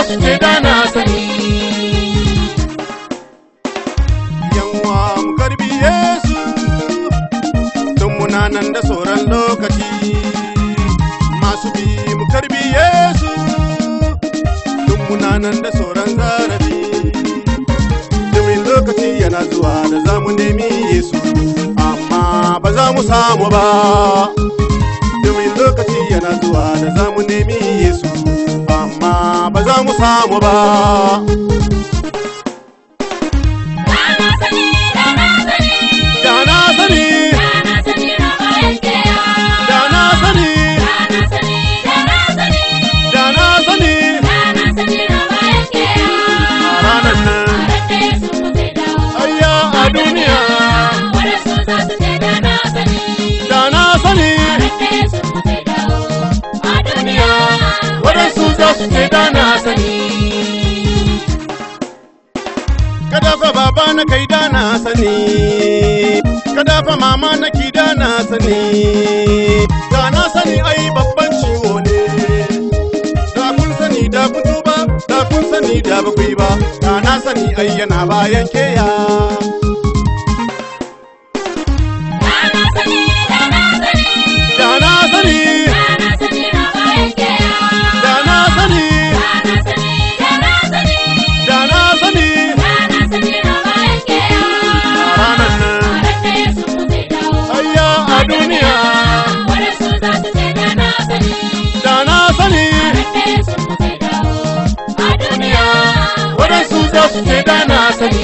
su ce da na sani yanwa mu karbi Yesu tun muna nan da sauran lokaci masu bi mu karbi Yesu tun muna nan da sauran zarafi domin lokaci yana zuwa da za mu nemi Yesu amma ba za mu samu ba domin lokaci yana zuwa da za mu nemi Yesu amma ba za mu samu ba da na sani da na sani da na sani da na sani raba yake ya da na sani da na sani da na sani da na sani da na sani raba yake ya ranar nan Rade su zai dawo ayya a duniya waɗansu za su ce da na sani da na sani Rade su zai dawo a duniya waɗansu za su ce da na sani kada fa baba na kai da na sani kada fa mama na ki da na sani da na sani ai babban ciwo ne da kun sani da kun tuba da kun sani da ba ku yi ba da na sani ai yana bayan keya da na sani da na sani da na sani da na sani raba yake ya da na sani da na sani da na sani da na sani da na sani raba yake ya ranar nan Rade su zai dawo ayya a duniya waɗansu za su ce da na sani da na sani Rade su zai dawo a duniya waɗansu za su ce da na sani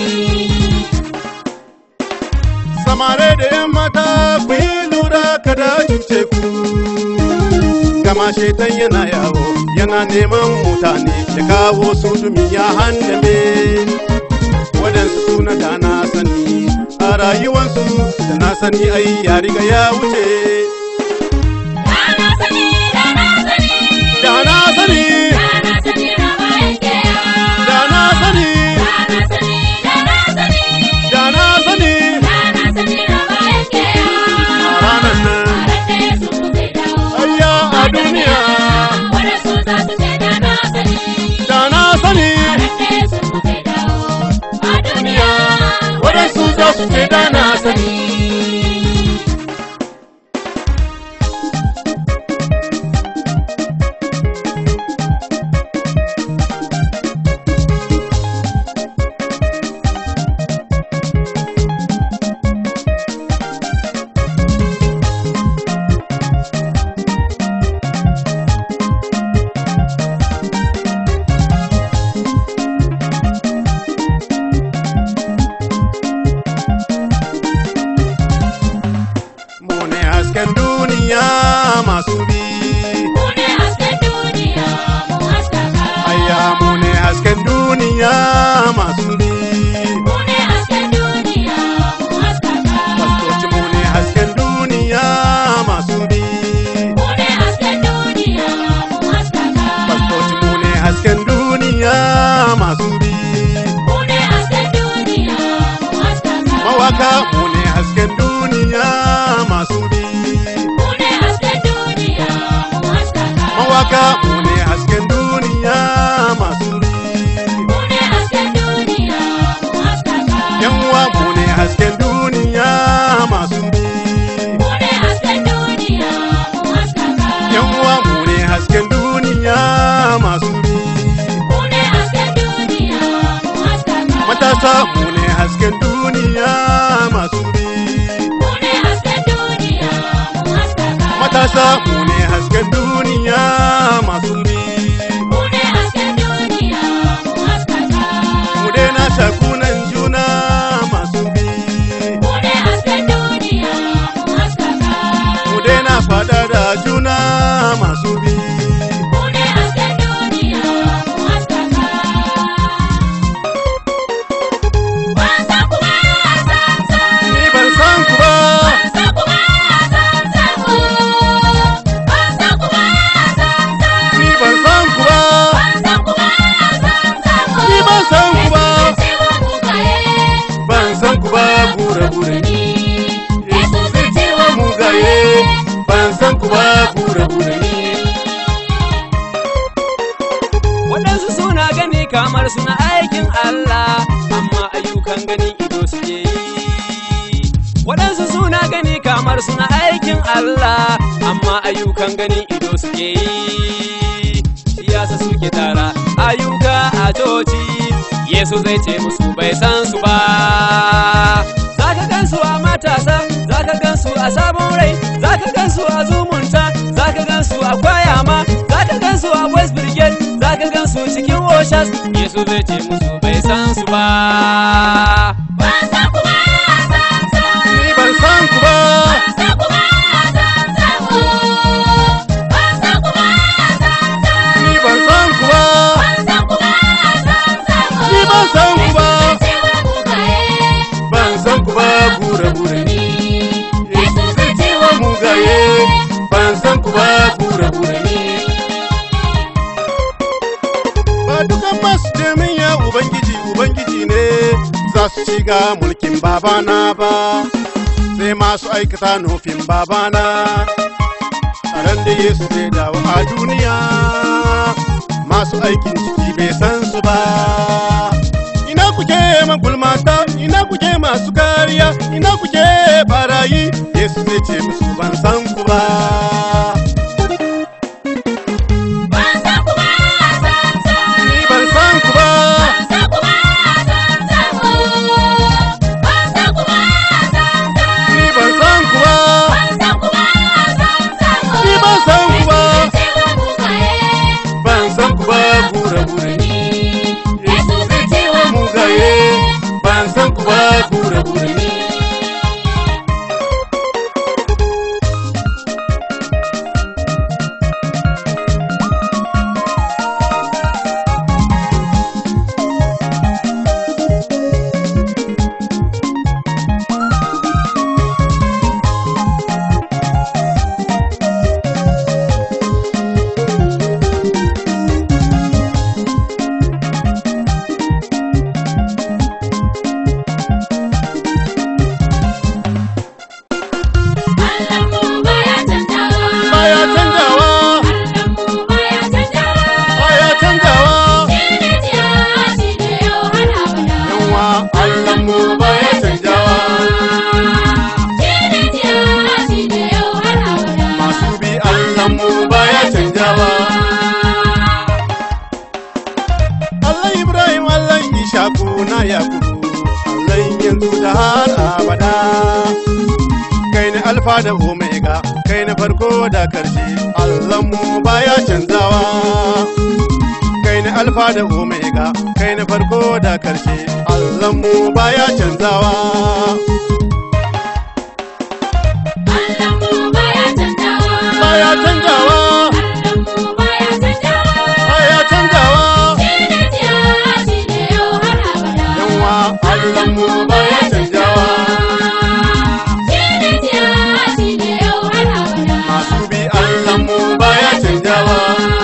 samare da yan mata ku yi lura kada cuce ku gama shaitan yana yawo yana neman mutane ya kawo su domin ya handame waɗansu suna da na sani a rayuwansu da na sani ai ya riga ya wuce da na sani da na sani da na sani da na sani raba yake ya da na sani da na sani da na sani da na sani da na sani raba yake ya ranar nan Rade su zai dawo ayya a duniya waɗansu za su ce da na sani da na sani Rade su zai dawo a duniya waɗansu za su ce da na sani mu ne hasken duniya masu bi Mu ne hasken duniya mu haskaka ayya mu ne hasken duniya masu bi Mu ne hasken duniya mu haskaka fastoci mu ne hasken duniya masu bi Mu ne hasken duniya mu haskaka fastoci mu ne hasken duniya masu bi Mu ne hasken duniya mu haskaka mawaka mu ne hasken duniya masu bi Mu ne hasken duniya mu haskaka mawaka mu ne hasken duniya masu bi Mu ne hasken duniya mu haskaka yan uwa mu ne hasken duniya masu bi Mu ne hasken duniya mu haskaka yan uwa mu ne hasken duniya masu bi Mu ne hasken duniya mu haskaka matasa mu ne hasken duniya masu bi Mu ne hasken duniya mu haskaka matasa mu ne hasken duniya masu bi Mu ne hasken duniya mu haskaka mu daina shakunan juna masu bi Mu ne hasken duniya mu haskaka mu daina fada da juna masu bi Mu ne hasken duniya mu haskaka Wasa kuma san san ni ban san ku ba Wasa kuma san san Wasa kuma san san ni ban Allah amma ayyukan gani ido suke yi waɗansu suna gani kamar suna aikin Allah amma ayyukan gani ido suke yi siyasa suke tara ayyuka a coci Yesu zai ce musu bai san su ba zaka gansu a matasa zaka gansu a sabon rai zaka gansu a zumunta zaka gansu a kwayama zaka gansu a west brigade zaka gansu cikin oshas Yesu zai ce musu bai san su ba Ban san ku ba, san san. Ni ban san ku ba, Ban san ku ba, san san. Oh, ban san ku ba, san san. ni ban san ku ba, Ban san ku ba, san san. Oh, Ni ban san ku ba. Yesu zai ce wa mugaye, ban san ku ba gure gure ni. Yesu zai ce wa mugaye, ban san ku ba gure gure ni. Ba dukan masu min ya Ubangiji Ubangiji ne za su shiga mulkin babana ba, sai masu aikata nufin babana. A ran da Yesu zai dawo a duniya, masu aikin ciki bai san su ba. Ina kuke magulmata, ina kuke masu kariya, ina kuke barayi, Yesu zai ce musu ban san ku ba. Ban san ku ba, san san. Ni ban san ku ba. Ban san ku ba, san san. Oh, ban san ku ba, san san. Ni ban san ku ba, Ban san ku ba, san san. Ni ban san ku ba. Yesu zai ce wa mugaye, ban san ku ba gure gure ni. Yesu zai ce wa Mugaye, ban san ku ba gure gure ni. Allahnmu baya canjawa. Baya canjawa, Allahnmu baya canjawa. baya canjawa. Shi ne jiya, shi ne yau har abada. Yawa Allahnmu baya canjawa. Shi ne jiya, shi ne yau har abada. Masu bi Allahnmu baya canjawa. Allah Ibrahim, Allah Ishaku na Yakubu, Allah yanzu da har abada. Kai ne Alfa da Omega, kai ne farko da karshe, Allahnmu baya canzawa. Kai ne Alfa da Omega, kai ne farko da karshe, Allahnmu baya canzawa. Allahnmu baya canjawa. Baya canjawa, Allahnmu baya canjawa. baya canjawa. Shi ne jiya, shi ne yau har abada. Yawa Allahnmu baya canjawa. Shi ne jiya, shi ne yau har abada. Masu bi Allahnmu baya canjawa.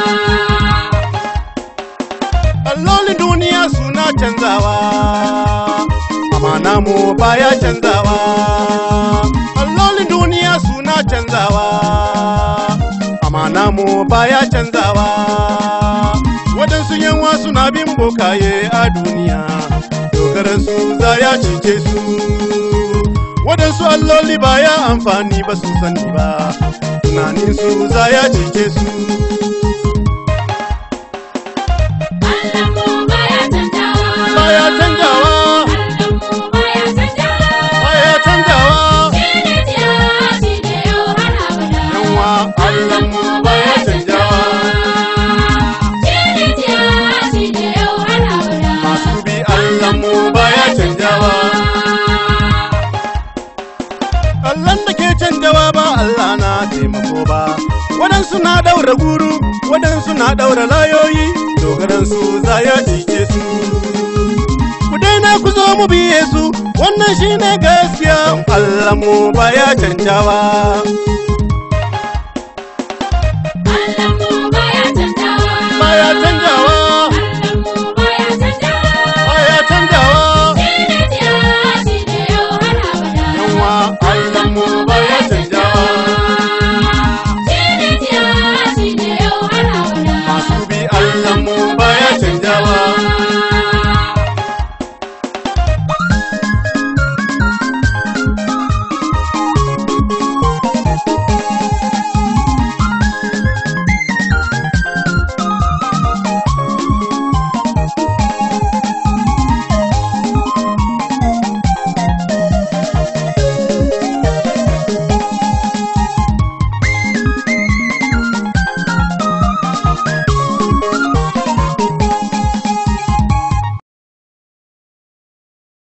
Allolin duniya suna canzawa, amma namu baya canzawa. Allolin duniya suna canzawa, amma namu baya canzawa. Waɗansu yanwa suna bin bokaye a duniya, dogaransu za ya cice su. Waɗansu alloli baya amfani ba su sani ba, tunaninsu za ya cice su. Allahnmu baya canjawa. Baya canjawa, Allahnmu baya canjawa. baya canjawa. Shi ne jiya, shi ne yau har abada. Yawa Allahnmu baya canjawa. Shi ne jiya, shi ne yau har abada. Masu bi Allahnmu baya canjawa. Allahn da ke canjawa ba Allah na taimako ba. Waɗansu na ɗaura guru, waɗansu na ɗaura layoyi, dogaransu za ya cike su. Ku daina ku zo mu biye su, wannan shine gaskiya. Allahnmu baya canjawa.